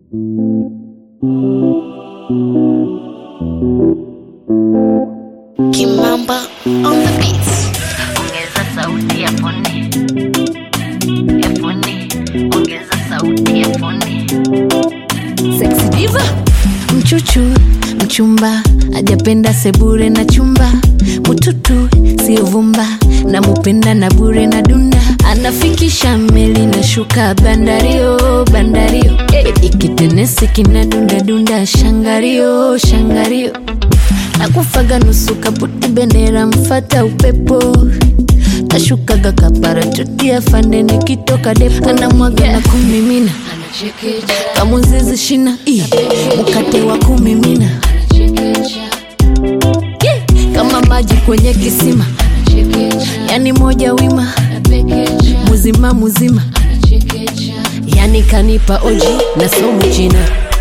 Kimamba on the beats. ongeza sauti ya foni ya foni ongeza sauti ya foni Sexy diva mchuchu mchumba ajapenda sebure na chumba mututu sio vumba na mupenda na bure na dunda anafikisha meli na shuka bandario bandario eh, ikitenesi kina dunda dunda shangario shangario nakufaga nusu kaputi bendera mfata upepo nashukaga kaparatotia fande nikitoka depo anamwaga na kumimina kamuzizi shina i mkate wa kumimina Yeah, kama maji kwenye kisima yani moja wima muzima muzima yani kanipa oji na somu china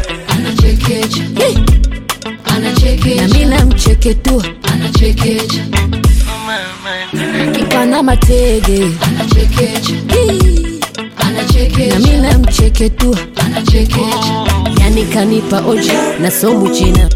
Yeah, na mi namcheketua kipana matege Hii, na mi namcheketua yani kanipa oji na somu china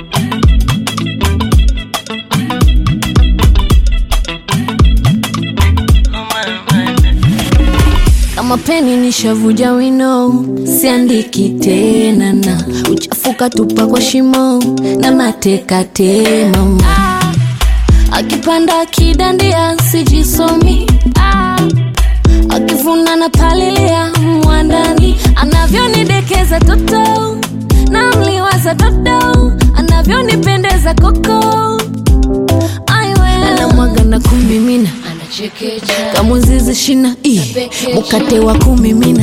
kama peni nishavuja wino siandiki tena na uchafuka tupa kwa shimo na mateka tema akipanda akidandia sijisomi ah. akivuna na palilia mwandani anavyonidekeza toto na mliwaza dodo anavyonipendeza koko anamwaga na kumimina kamuzizi shina i mkate wa kumimina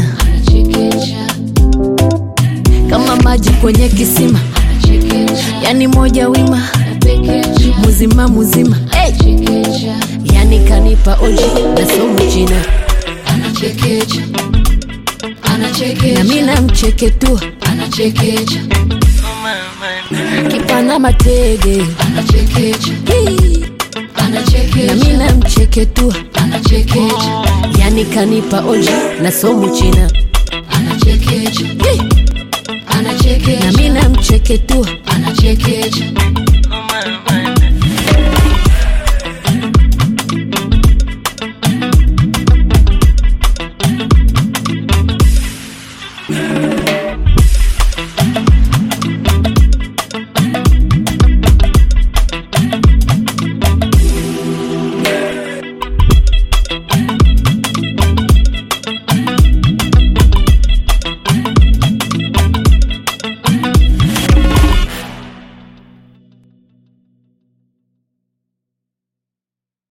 kama maji kwenye kisima yani moja wima muzima muzima hey. yani kanipa oji na somu china na mi namcheketua kipana matege Hii. na mi namcheketua yani kanipa oji na somu china Hii. na mi namcheketua